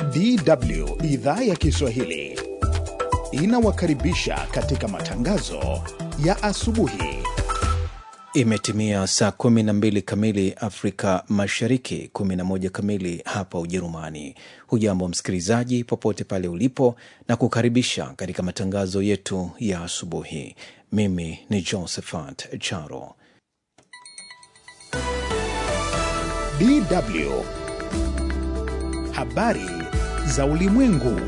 DW idhaa ya Kiswahili inawakaribisha katika matangazo ya asubuhi. Imetimia saa 12 kamili Afrika Mashariki, 11 kamili hapa Ujerumani. Hujambo msikilizaji, popote pale ulipo, na kukaribisha katika matangazo yetu ya asubuhi. Mimi ni Josephat Charo. DW habari za ulimwengu.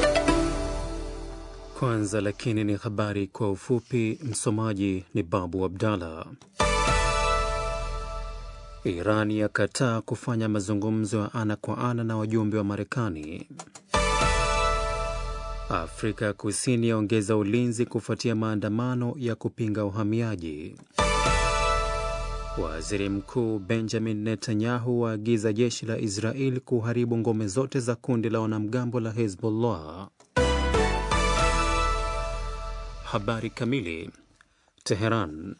Kwanza lakini ni habari kwa ufupi. Msomaji ni Babu Abdallah. Iran yakataa kufanya mazungumzo ya ana kwa ana na wajumbe wa Marekani. Afrika Kusini yaongeza ulinzi kufuatia maandamano ya kupinga uhamiaji. Waziri Mkuu Benjamin Netanyahu waagiza jeshi la Israeli kuharibu ngome zote za kundi la wanamgambo la Hezbollah. Habari kamili. Teheran.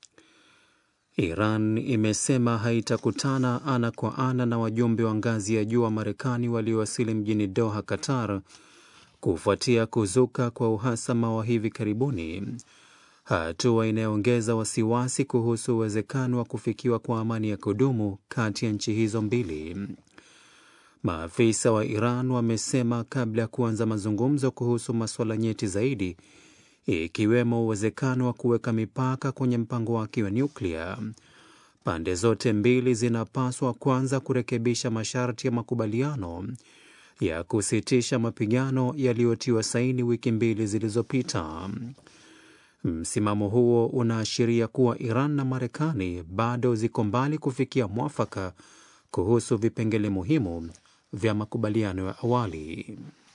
Iran imesema haitakutana ana kwa ana na wajumbe wa ngazi ya juu wa Marekani waliowasili mjini Doha, Qatar, kufuatia kuzuka kwa uhasama wa hivi karibuni, hatua inayoongeza wasiwasi kuhusu uwezekano wa kufikiwa kwa amani ya kudumu kati ya nchi hizo mbili. Maafisa wa Iran wamesema kabla ya kuanza mazungumzo kuhusu masuala nyeti zaidi ikiwemo uwezekano wa kuweka mipaka kwenye mpango wake wa nyuklia, pande zote mbili zinapaswa kwanza kurekebisha masharti ya makubaliano ya kusitisha mapigano yaliyotiwa saini wiki mbili zilizopita. Msimamo huo unaashiria kuwa Iran na Marekani bado ziko mbali kufikia mwafaka kuhusu vipengele muhimu vya makubaliano ya awali.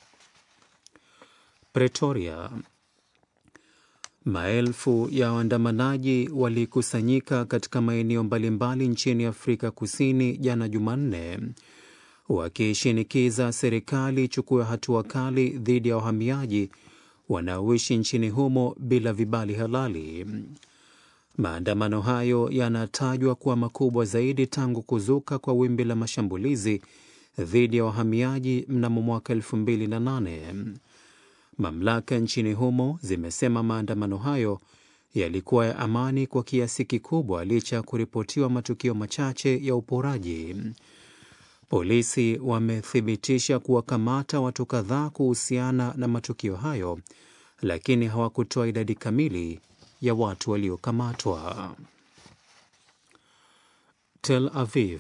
Pretoria. Maelfu ya waandamanaji walikusanyika katika maeneo mbalimbali nchini Afrika Kusini jana Jumanne, wakishinikiza serikali ichukue hatua kali dhidi ya wahamiaji wanaoishi nchini humo bila vibali halali. Maandamano hayo yanatajwa kuwa makubwa zaidi tangu kuzuka kwa wimbi la mashambulizi dhidi ya wahamiaji mnamo mwaka 2008. Mamlaka nchini humo zimesema maandamano hayo yalikuwa ya amani kwa kiasi kikubwa licha ya kuripotiwa matukio machache ya uporaji. Polisi wamethibitisha kuwakamata watu kadhaa kuhusiana na matukio hayo, lakini hawakutoa idadi kamili ya watu waliokamatwa. Tel Aviv.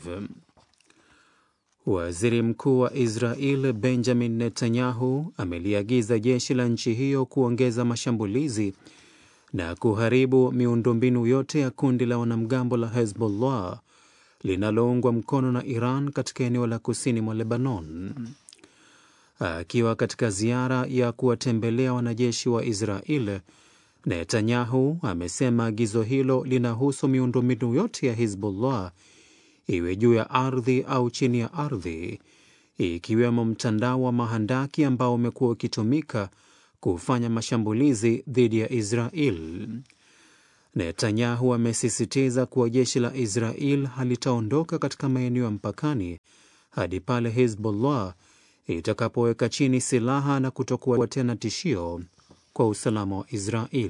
Waziri Mkuu wa Israel Benjamin Netanyahu ameliagiza jeshi la nchi hiyo kuongeza mashambulizi na kuharibu miundombinu yote ya kundi la wanamgambo la Hezbollah linaloungwa mkono na Iran katika eneo la kusini mwa Lebanon. Akiwa katika ziara ya kuwatembelea wanajeshi wa Israel, Netanyahu amesema agizo hilo linahusu miundombinu yote ya Hezbollah iwe juu ya ardhi au chini ya ardhi, ikiwemo mtandao wa mahandaki ambao umekuwa ukitumika kufanya mashambulizi dhidi ya Israel. Netanyahu amesisitiza kuwa jeshi la Israel halitaondoka katika maeneo ya mpakani hadi pale Hezbollah itakapoweka chini silaha na kutokuwa tena tishio kwa usalama wa Israel.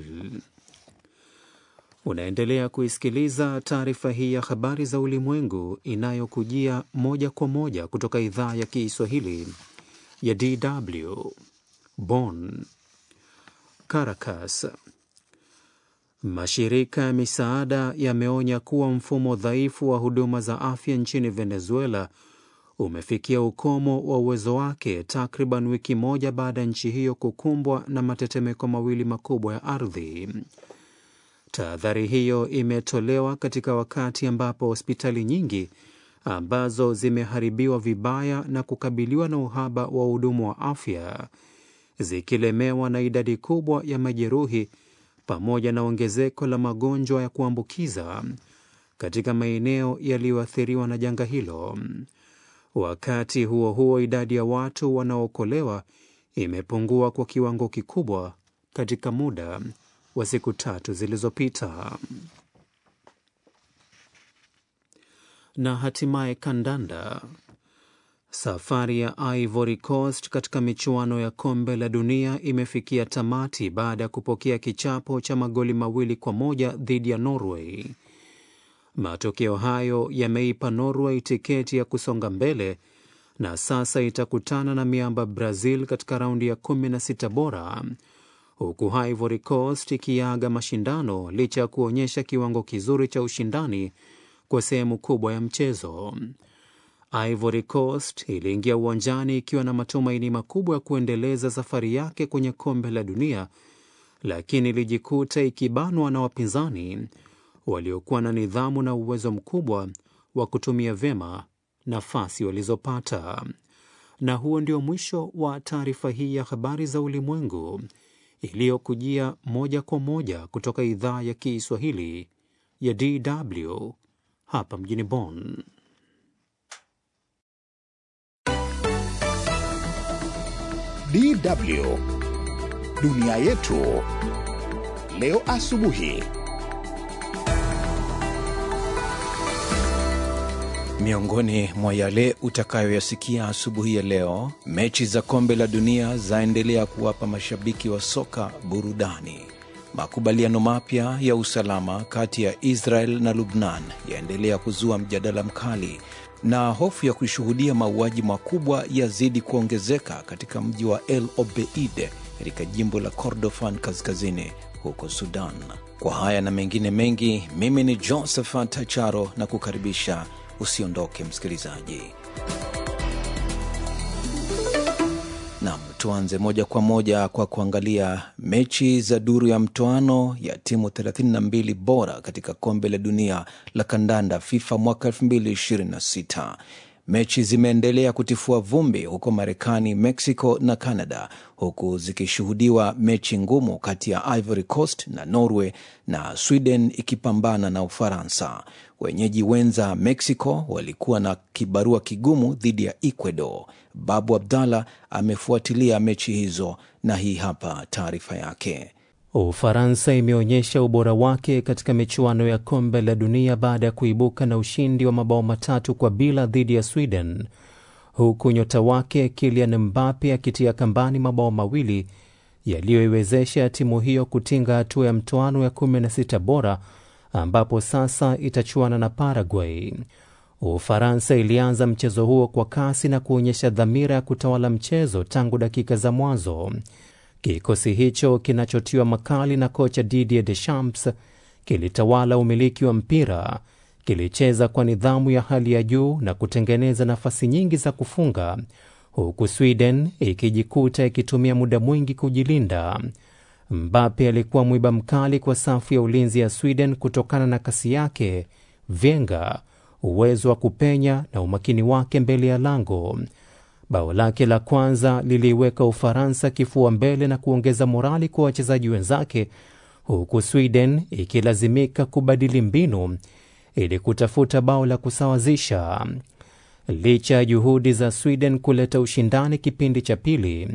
Unaendelea kuisikiliza taarifa hii ya habari za ulimwengu inayokujia moja kwa moja kutoka idhaa ya Kiswahili ya DW Bonn. Caracas. Mashirika ya misaada yameonya kuwa mfumo dhaifu wa huduma za afya nchini Venezuela umefikia ukomo wa uwezo wake takriban wiki moja baada ya nchi hiyo kukumbwa na matetemeko mawili makubwa ya ardhi. Tahadhari hiyo imetolewa katika wakati ambapo hospitali nyingi ambazo zimeharibiwa vibaya na kukabiliwa na uhaba wa wahudumu wa afya zikilemewa na idadi kubwa ya majeruhi pamoja na ongezeko la magonjwa ya kuambukiza katika maeneo yaliyoathiriwa na janga hilo. Wakati huo huo, idadi ya watu wanaookolewa imepungua kwa kiwango kikubwa katika muda wa siku tatu zilizopita. Na hatimaye kandanda. Safari ya Ivory Coast katika michuano ya kombe la dunia imefikia tamati baada ya kupokea kichapo cha magoli mawili kwa moja dhidi ya Norway. Matokeo hayo yameipa Norway tiketi ya kusonga mbele na sasa itakutana na miamba Brazil katika raundi ya 16 bora, huku Ivory Coast ikiaga mashindano licha ya kuonyesha kiwango kizuri cha ushindani kwa sehemu kubwa ya mchezo. Ivory Coast iliingia uwanjani ikiwa na matumaini makubwa ya kuendeleza safari yake kwenye kombe la dunia, lakini ilijikuta ikibanwa na wapinzani waliokuwa na nidhamu na uwezo mkubwa wa kutumia vyema nafasi walizopata. Na huo ndio mwisho wa taarifa hii ya habari za ulimwengu iliyokujia moja kwa moja kutoka idhaa ya Kiswahili ya DW hapa mjini Bonn. DW dunia yetu leo asubuhi. Miongoni mwa yale utakayoyasikia asubuhi ya leo, mechi za kombe la dunia zaendelea kuwapa mashabiki wa soka burudani. Makubaliano mapya ya usalama kati ya Israel na Lubnan yaendelea kuzua mjadala mkali, na hofu ya kushuhudia mauaji makubwa yazidi kuongezeka katika mji wa El Obeid katika jimbo la Kordofan kaskazini huko Sudan. Kwa haya na mengine mengi, mimi ni Josephat Charo na kukaribisha Usiondoke msikilizaji. Nam, tuanze moja kwa moja kwa kuangalia mechi za duru ya mtoano ya timu 32 bora katika kombe la dunia la kandanda FIFA mwaka 2026. Mechi zimeendelea kutifua vumbi huko Marekani, Mexico na Canada, huku zikishuhudiwa mechi ngumu kati ya Ivory Coast na Norway na Sweden ikipambana na Ufaransa. Wenyeji wenza Mexico walikuwa na kibarua kigumu dhidi ya Ecuador. Babu Abdallah amefuatilia mechi hizo na hii hapa taarifa yake. Ufaransa imeonyesha ubora wake katika michuano ya kombe la dunia baada ya kuibuka na ushindi wa mabao matatu kwa bila dhidi ya Sweden, huku nyota wake Kylian Mbappe akitia kambani mabao mawili yaliyoiwezesha timu hiyo kutinga hatua ya mtoano ya 16 bora ambapo sasa itachuana na Paraguay. Ufaransa ilianza mchezo huo kwa kasi na kuonyesha dhamira ya kutawala mchezo tangu dakika za mwanzo. Kikosi hicho kinachotiwa makali na kocha Didier Deschamps kilitawala umiliki wa mpira, kilicheza kwa nidhamu ya hali ya juu na kutengeneza nafasi nyingi za kufunga, huku Sweden ikijikuta ikitumia muda mwingi kujilinda. Mbappe alikuwa mwiba mkali kwa safu ya ulinzi ya Sweden kutokana na kasi yake, vyenga, uwezo wa kupenya na umakini wake mbele ya lango. Bao lake la kwanza liliiweka Ufaransa kifua mbele na kuongeza morali kwa wachezaji wenzake, huku Sweden ikilazimika kubadili mbinu ili kutafuta bao la kusawazisha. Licha ya juhudi za Sweden kuleta ushindani kipindi cha pili,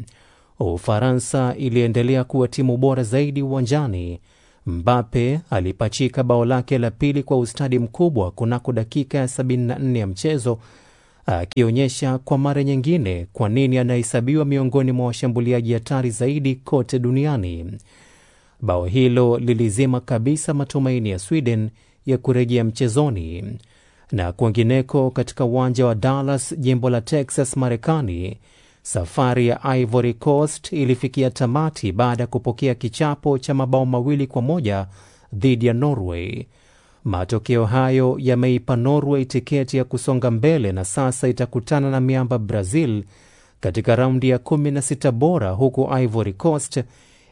Ufaransa iliendelea kuwa timu bora zaidi uwanjani. Mbappe alipachika bao lake la pili kwa ustadi mkubwa kunako dakika ya 74 ya mchezo, akionyesha kwa mara nyingine kwa nini anahesabiwa miongoni mwa washambuliaji hatari zaidi kote duniani. Bao hilo lilizima kabisa matumaini ya Sweden ya kurejea mchezoni. Na kwingineko, katika uwanja wa Dallas, jimbo la Texas, Marekani, safari ya Ivory Coast ilifikia tamati baada ya kupokea kichapo cha mabao mawili kwa moja dhidi ya Norway. Matokeo hayo yameipa Norway tiketi ya kusonga mbele na sasa itakutana na miamba Brazil katika raundi ya 16 bora, huku Ivory Coast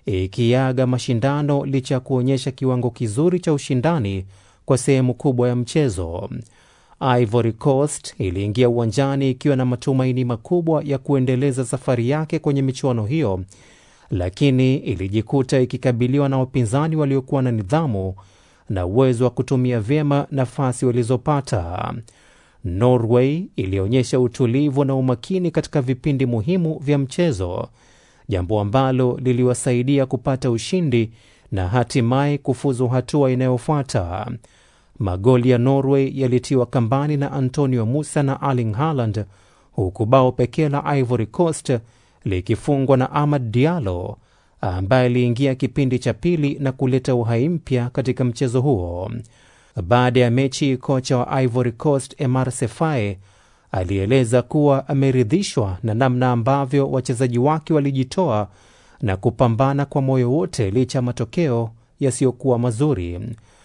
ikiaga mashindano licha ya kuonyesha kiwango kizuri cha ushindani kwa sehemu kubwa ya mchezo. Ivory Coast iliingia uwanjani ikiwa na matumaini makubwa ya kuendeleza safari yake kwenye michuano hiyo, lakini ilijikuta ikikabiliwa na wapinzani waliokuwa na nidhamu na uwezo wa kutumia vyema nafasi walizopata. Norway ilionyesha utulivu na umakini katika vipindi muhimu vya mchezo, jambo ambalo liliwasaidia kupata ushindi na hatimaye kufuzu hatua inayofuata. Magoli ya Norway yalitiwa kambani na Antonio Musa na Erling Haaland, huku bao pekee la Ivory Coast likifungwa na Amad Diallo ambaye aliingia kipindi cha pili na kuleta uhai mpya katika mchezo huo. Baada ya mechi, kocha wa Ivory Coast Emar Sefae alieleza kuwa ameridhishwa na namna ambavyo wachezaji wake walijitoa na kupambana kwa moyo wote licha ya matokeo yasiyokuwa mazuri.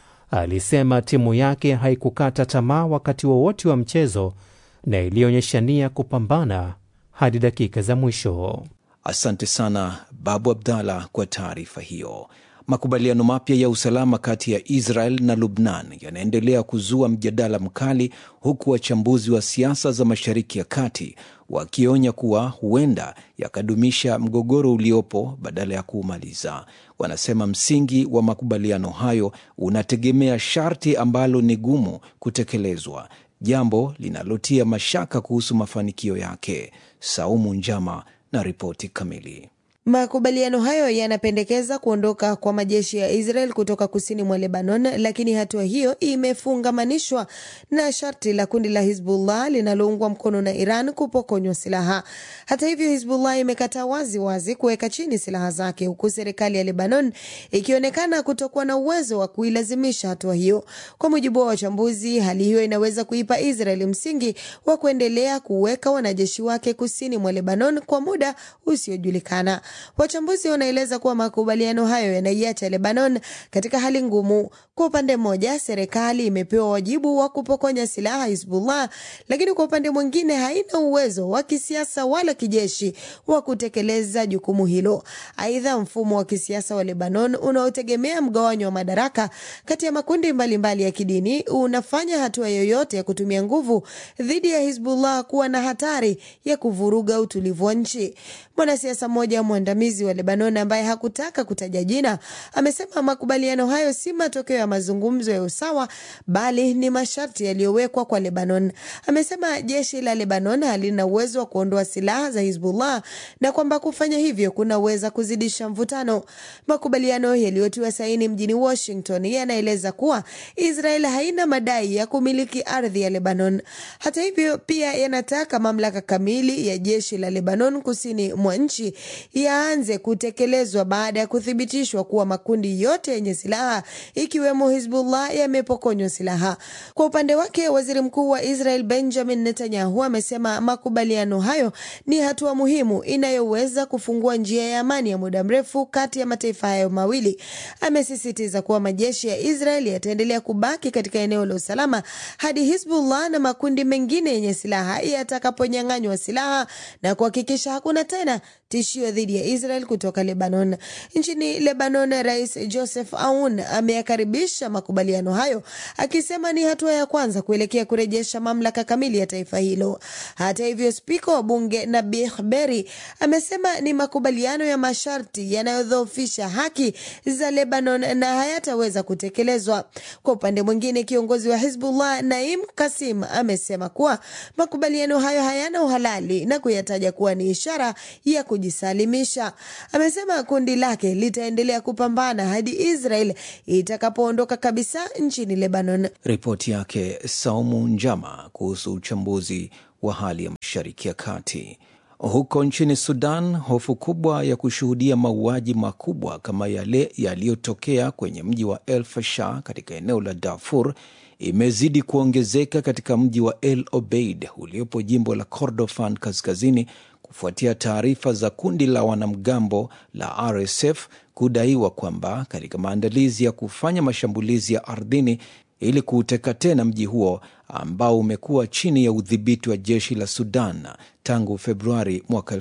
Alisema timu yake haikukata tamaa wakati wowote wa, wa mchezo na ilionyesha nia kupambana hadi dakika za mwisho. Asante sana Babu Abdallah kwa taarifa hiyo. Makubaliano mapya ya usalama kati ya Israel na Lubnan yanaendelea kuzua mjadala mkali, huku wachambuzi wa siasa za Mashariki ya Kati wakionya kuwa huenda yakadumisha mgogoro uliopo badala ya kuumaliza. Wanasema msingi wa makubaliano hayo unategemea sharti ambalo ni gumu kutekelezwa, jambo linalotia mashaka kuhusu mafanikio yake. Saumu Njama na ripoti kamili. Makubaliano hayo yanapendekeza kuondoka kwa majeshi ya Israel kutoka kusini mwa Lebanon, lakini hatua hiyo imefungamanishwa na sharti la kundi la Hizbullah linaloungwa mkono na Iran kupokonywa silaha. Hata hivyo, Hizbullah imekataa wazi wazi kuweka chini silaha zake, huku serikali ya Lebanon ikionekana kutokuwa na uwezo wa kuilazimisha hatua hiyo. Kwa mujibu wa wachambuzi, hali hiyo inaweza kuipa Israel msingi wa kuendelea kuweka wanajeshi wake kusini mwa Lebanon kwa muda usiojulikana. Wachambuzi wanaeleza kuwa makubaliano hayo yanaiacha Lebanon katika hali ngumu. Kwa upande mmoja, serikali imepewa wajibu wa kupokonya silaha Hizbullah, lakini kwa upande mwingine haina uwezo wa kisiasa wala kijeshi wa kutekeleza jukumu hilo. Aidha, mfumo wa kisiasa wa Lebanon unaotegemea mgawanyo wa madaraka kati ya makundi mbalimbali mbali ya kidini unafanya hatua yoyote ya kutumia nguvu dhidi ya Hizbullah kuwa na hatari ya kuvuruga utulivu wa nchi. Mwanasiasa mmoja mwandamizi wa Lebanon ambaye hakutaka kutaja jina amesema makubaliano hayo si matokeo ya mazungumzo ya usawa bali ni masharti yaliyowekwa kwa Lebanon. Amesema jeshi la Lebanon halina uwezo wa kuondoa silaha za Hizbullah na kwamba kufanya hivyo kunaweza kuzidisha mvutano. Makubaliano yaliyotiwa saini mjini Washington yanaeleza kuwa Israel haina madai ya kumiliki ardhi ya Lebanon. Hata hivyo, pia yanataka mamlaka kamili ya jeshi la Lebanon kusini mwa nchi yaanze kutekelezwa baada ya kuthibitishwa kuwa makundi yote yenye silaha ikiwemo Hizbullah yamepokonywa silaha. Kwa upande wake, waziri mkuu wa Israel Benjamin Netanyahu amesema makubaliano hayo ni hatua muhimu inayoweza kufungua njia ya amani ya muda mrefu kati ya mataifa hayo mawili. Amesisitiza kuwa majeshi ya Israel yataendelea kubaki katika eneo la usalama hadi Hizbullah na makundi mengine yenye silaha yatakaponyang'anywa silaha na kuhakikisha hakuna tena tishio dhidi ya Israel kutoka Lebanon. Nchini Lebanon, Rais Joseph Aoun ameyakaribisha makubaliano hayo akisema ni hatua ya kwanza kuelekea kurejesha mamlaka kamili ya taifa hilo. Hata hivyo, spika wa bunge Nabih Berri amesema ni makubaliano ya masharti yanayodhoofisha haki za Lebanon na hayataweza kutekelezwa. Kwa upande mwingine, kiongozi wa Hizbullah Naim Kasim amesema kuwa makubaliano hayo hayana uhalali na kuyataja kuwa ni ishara ya kujisalimisha. Amesema kundi lake litaendelea kupambana hadi Israel itakapoondoka kabisa nchini Lebanon. Ripoti yake Saumu Njama kuhusu uchambuzi wa hali ya Mashariki ya Kati. Huko nchini Sudan, hofu kubwa ya kushuhudia mauaji makubwa kama yale yaliyotokea kwenye mji wa El Fasher katika eneo la Darfur imezidi kuongezeka katika mji wa El Obeid uliopo jimbo la Kordofan kaskazini kufuatia taarifa za kundi la wanamgambo la RSF kudaiwa kwamba katika maandalizi ya kufanya mashambulizi ya ardhini ili kuuteka tena mji huo ambao umekuwa chini ya udhibiti wa jeshi la Sudan tangu Februari mwaka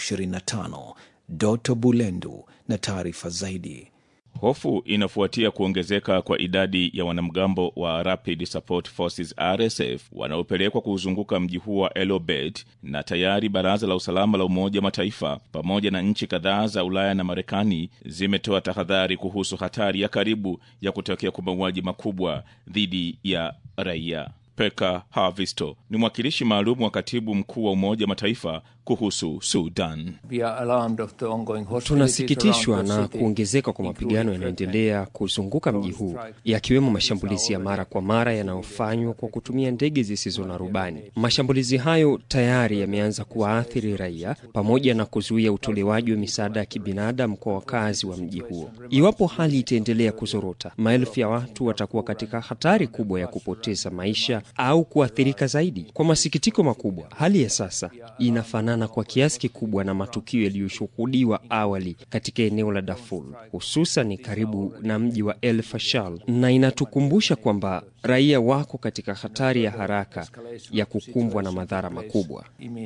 2025. Doto Bulendu na taarifa zaidi. Hofu inafuatia kuongezeka kwa idadi ya wanamgambo wa Rapid Support Forces RSF wanaopelekwa kuuzunguka mji huo wa El Obeid, na tayari Baraza la Usalama la Umoja wa Mataifa pamoja na nchi kadhaa za Ulaya na Marekani zimetoa tahadhari kuhusu hatari ya karibu ya kutokea kwa mauaji makubwa dhidi ya raia. Peka Havisto ni mwakilishi maalum wa katibu mkuu wa Umoja wa Mataifa kuhusu Sudan. Tunasikitishwa na kuongezeka kwa mapigano yanayoendelea kuzunguka mji huu, yakiwemo mashambulizi ya mara kwa mara yanayofanywa kwa kutumia ndege zisizo na rubani. Mashambulizi hayo tayari yameanza kuwaathiri raia pamoja na kuzuia utolewaji wa misaada ya kibinadamu kwa wakazi wa mji huo. Iwapo hali itaendelea kuzorota, maelfu ya watu watakuwa katika hatari kubwa ya kupoteza maisha au kuathirika zaidi. Kwa masikitiko makubwa, hali ya sasa inafanana kwa kiasi kikubwa na matukio yaliyoshuhudiwa awali katika eneo la Darfur, hususan karibu na mji wa El Fashal, na inatukumbusha kwamba raia wako katika hatari ya haraka ya kukumbwa na madhara makubwa.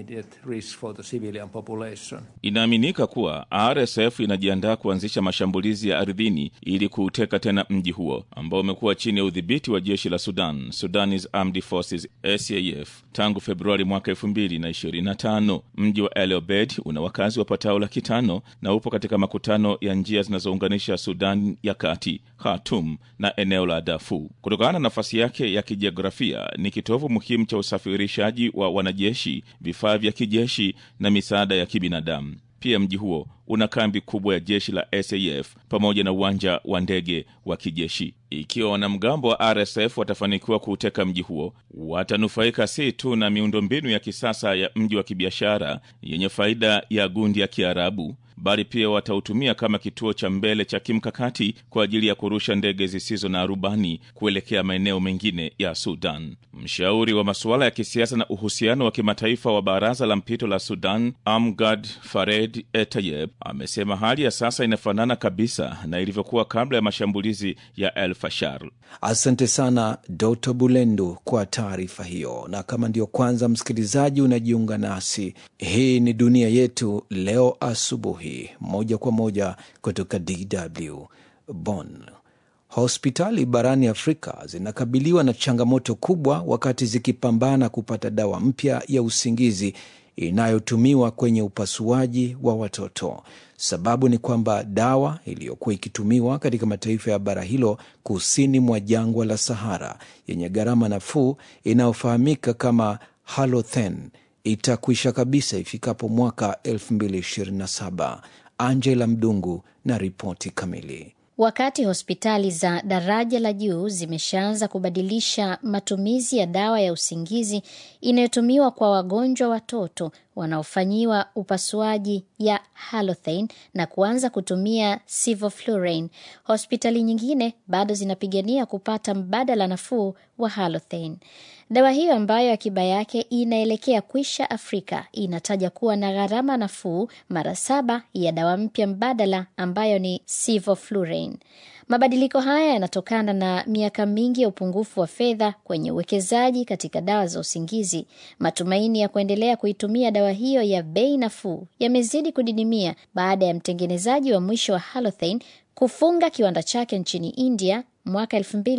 Inaaminika kuwa RSF inajiandaa kuanzisha mashambulizi ya ardhini ili kuuteka tena mji huo ambao umekuwa chini ya udhibiti wa jeshi la Sudan, Sudanese Armed Forces SAF, tangu Februari mwaka 2025. Mji wa El Obeid una wakazi wapatao laki tano na upo katika makutano ya njia zinazounganisha Sudan ya kati, Khartoum na eneo la Darfur. Kutokana na nafasi yake ya kijiografia, ni kitovu muhimu cha usafirishaji wa wanajeshi, vifaa vya kijeshi na misaada ya kibinadamu. Pia mji huo una kambi kubwa ya jeshi la SAF pamoja na uwanja wa ndege wa kijeshi. Ikiwa wanamgambo wa RSF watafanikiwa kuuteka mji huo, watanufaika si tu na miundombinu ya kisasa ya mji wa kibiashara yenye faida ya gundi ya Kiarabu, bali pia watautumia kama kituo cha mbele cha kimkakati kwa ajili ya kurusha ndege zisizo na rubani kuelekea maeneo mengine ya Sudan. Mshauri wa masuala ya kisiasa na uhusiano wa kimataifa wa Baraza la Mpito la Sudan, Amgad Fared Etayeb, amesema hali ya sasa inafanana kabisa na ilivyokuwa kabla ya mashambulizi ya El Fashar. Asante sana Doto Bulendo kwa taarifa hiyo. Na kama ndiyo kwanza msikilizaji unajiunga nasi, hii ni Dunia Yetu leo asubuhi, moja kwa moja kutoka DW Bonn. Hospitali barani Afrika zinakabiliwa na changamoto kubwa wakati zikipambana kupata dawa mpya ya usingizi inayotumiwa kwenye upasuaji wa watoto. Sababu ni kwamba dawa iliyokuwa ikitumiwa katika mataifa ya bara hilo kusini mwa jangwa la Sahara yenye gharama nafuu inayofahamika kama Halothane itakwisha kabisa ifikapo mwaka 2027. Angela Mdungu na ripoti kamili. Wakati hospitali za daraja la juu zimeshaanza kubadilisha matumizi ya dawa ya usingizi inayotumiwa kwa wagonjwa watoto wanaofanyiwa upasuaji ya Halothane na kuanza kutumia Sevoflurane, hospitali nyingine bado zinapigania kupata mbadala nafuu wa Halothane. Dawa hiyo ambayo akiba yake inaelekea kwisha Afrika inataja kuwa na gharama nafuu mara saba ya dawa mpya mbadala ambayo ni Sevoflurane. Mabadiliko haya yanatokana na miaka mingi ya upungufu wa fedha kwenye uwekezaji katika dawa za usingizi. Matumaini ya kuendelea kuitumia dawa hiyo ya bei nafuu yamezidi kudidimia baada ya mtengenezaji wa mwisho wa Halothane kufunga kiwanda chake nchini India mwaka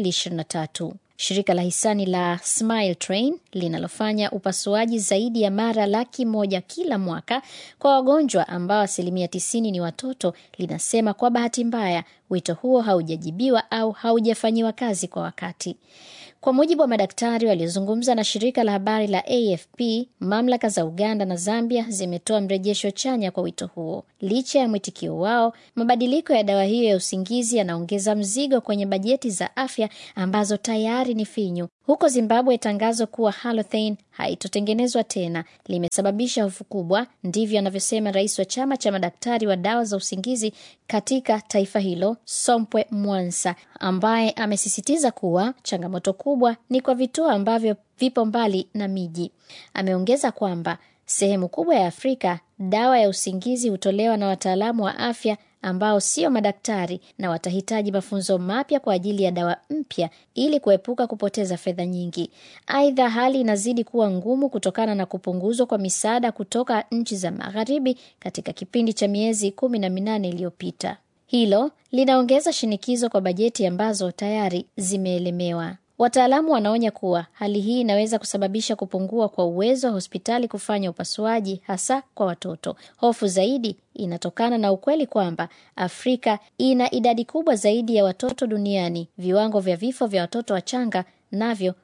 2023. Shirika la hisani la Smile Train linalofanya upasuaji zaidi ya mara laki moja kila mwaka kwa wagonjwa ambao asilimia tisini ni watoto linasema kwa bahati mbaya wito huo haujajibiwa au haujafanyiwa kazi kwa wakati. Kwa mujibu wa madaktari waliozungumza na shirika la habari la AFP, mamlaka za Uganda na Zambia zimetoa mrejesho chanya kwa wito huo. Licha ya mwitikio wao, mabadiliko ya dawa hiyo ya usingizi yanaongeza mzigo kwenye bajeti za afya ambazo tayari ni finyu. Huko Zimbabwe, tangazo kuwa Halothane haitotengenezwa tena limesababisha hofu kubwa. Ndivyo anavyosema rais wa chama cha madaktari wa dawa za usingizi katika taifa hilo, Sompwe Mwansa, ambaye amesisitiza kuwa changamoto kubwa ni kwa vituo ambavyo vipo mbali na miji. Ameongeza kwamba sehemu kubwa ya Afrika dawa ya usingizi hutolewa na wataalamu wa afya ambao sio madaktari na watahitaji mafunzo mapya kwa ajili ya dawa mpya ili kuepuka kupoteza fedha nyingi. Aidha, hali inazidi kuwa ngumu kutokana na kupunguzwa kwa misaada kutoka nchi za magharibi katika kipindi cha miezi kumi na minane iliyopita. Hilo linaongeza shinikizo kwa bajeti ambazo tayari zimeelemewa. Wataalamu wanaonya kuwa hali hii inaweza kusababisha kupungua kwa uwezo wa hospitali kufanya upasuaji hasa kwa watoto. Hofu zaidi inatokana na ukweli kwamba Afrika ina idadi kubwa zaidi ya watoto duniani. Viwango vya vifo vya watoto wachanga navyo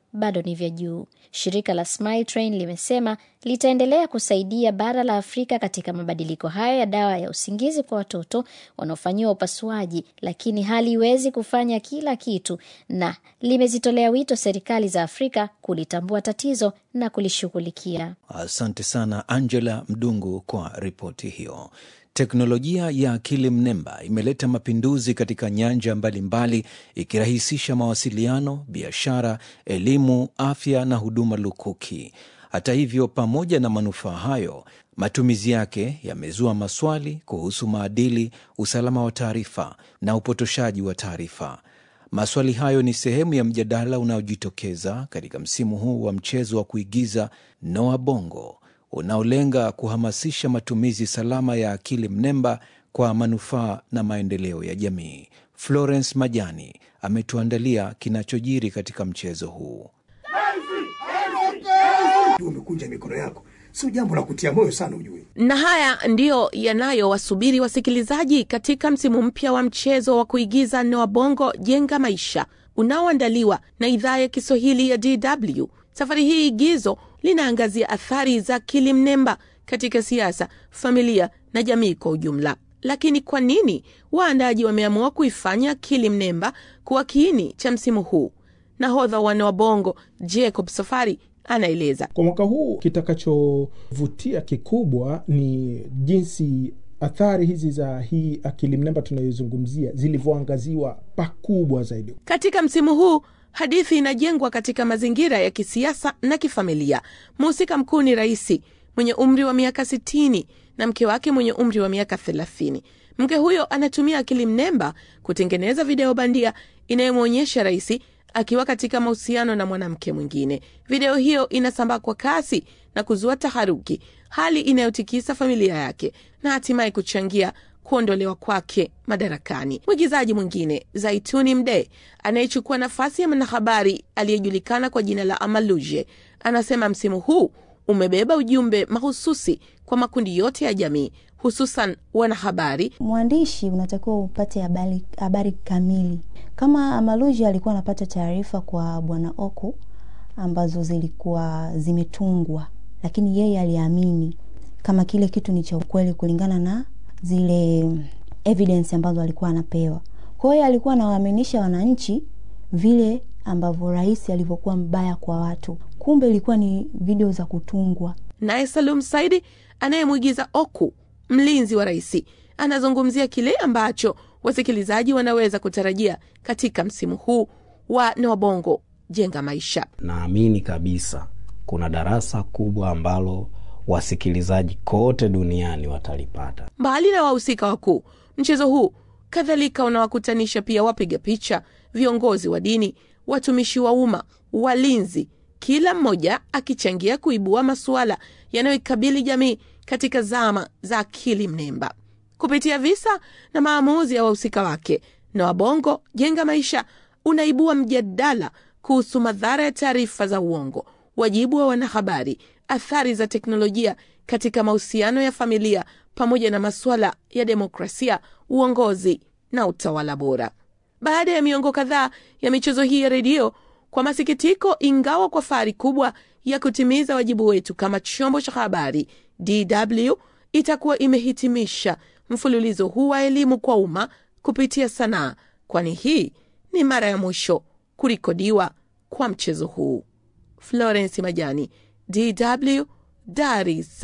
bado ni vya juu. Shirika la Smile Train limesema litaendelea kusaidia bara la Afrika katika mabadiliko hayo ya dawa ya usingizi kwa watoto wanaofanyiwa upasuaji, lakini haliwezi kufanya kila kitu, na limezitolea wito serikali za Afrika kulitambua tatizo na kulishughulikia. Asante sana Angela Mdungu kwa ripoti hiyo. Teknolojia ya akili mnemba imeleta mapinduzi katika nyanja mbalimbali, ikirahisisha mawasiliano, biashara, elimu, afya na huduma lukuki. Hata hivyo, pamoja na manufaa hayo, matumizi yake yamezua maswali kuhusu maadili, usalama wa taarifa na upotoshaji wa taarifa. Maswali hayo ni sehemu ya mjadala unaojitokeza katika msimu huu wa mchezo wa kuigiza Noa Bongo unaolenga kuhamasisha matumizi salama ya akili mnemba kwa manufaa na maendeleo ya jamii. Florence Majani ametuandalia kinachojiri katika mchezo huu. Umekunja mikono yako, sio jambo la kutia moyo sana, ujue. Na haya ndiyo yanayowasubiri wasikilizaji katika msimu mpya wa mchezo wa kuigiza Noa Bongo Jenga Maisha unaoandaliwa na idhaa ya Kiswahili ya DW. Safari hii igizo linaangazia athari za akili mnemba katika siasa, familia na jamii kwa ujumla. Lakini kwa nini waandaji wameamua kuifanya akili mnemba kuwa kiini cha msimu huu? Nahodha wa Noa Bongo Jacob Safari anaeleza. Kwa mwaka huu kitakachovutia kikubwa ni jinsi athari hizi za hii akili mnemba tunayozungumzia zilivyoangaziwa pakubwa zaidi katika msimu huu. Hadithi inajengwa katika mazingira ya kisiasa na kifamilia. Mhusika mkuu ni rais mwenye umri wa miaka sitini na mke wake mwenye umri wa miaka thelathini. Mke huyo anatumia akili mnemba kutengeneza video bandia inayomwonyesha rais akiwa katika mahusiano na mwanamke mwingine. Video hiyo inasambaa kwa kasi na kuzua taharuki, hali inayotikisa familia yake na hatimaye kuchangia kuondolewa kwake madarakani. Mwigizaji mwingine Zaituni Mdee anayechukua nafasi ya mwanahabari aliyejulikana kwa jina la Amaluje anasema msimu huu umebeba ujumbe mahususi kwa makundi yote ya jamii, hususan wanahabari. Mwandishi unatakiwa upate habari, habari kamili. Kama Amaluje alikuwa anapata taarifa kwa bwana Oku ambazo zilikuwa zimetungwa, lakini yeye aliamini kama kile kitu ni cha ukweli kulingana na zile evidence ambazo alikuwa anapewa. Kwa hiyo alikuwa anawaaminisha wananchi vile ambavyo rais alivyokuwa mbaya kwa watu, kumbe ilikuwa ni video za kutungwa. Naye Salum Saidi anayemwigiza Oku, mlinzi wa rais, anazungumzia kile ambacho wasikilizaji wanaweza kutarajia katika msimu huu wa Noa Bongo Jenga Maisha. Naamini kabisa kuna darasa kubwa ambalo wasikilizaji kote duniani watalipata. Mbali na wahusika wakuu, mchezo huu kadhalika unawakutanisha pia wapiga picha, viongozi wa dini, watumishi wa umma, walinzi, kila mmoja akichangia kuibua masuala yanayoikabili jamii katika zama za akili mnemba kupitia visa na maamuzi ya wahusika wake. Noa Bongo Jenga Maisha unaibua mjadala kuhusu madhara ya taarifa za uongo, wajibu wa wanahabari, athari za teknolojia katika mahusiano ya familia, pamoja na masuala ya demokrasia, uongozi na utawala bora. Baada ya miongo kadhaa ya michezo hii ya redio, kwa masikitiko, ingawa kwa fahari kubwa ya kutimiza wajibu wetu kama chombo cha habari, DW itakuwa imehitimisha mfululizo huu wa elimu kwa umma kupitia sanaa, kwani hii ni mara ya mwisho kurekodiwa kwa mchezo huu. Florence Majani, DW, Dar es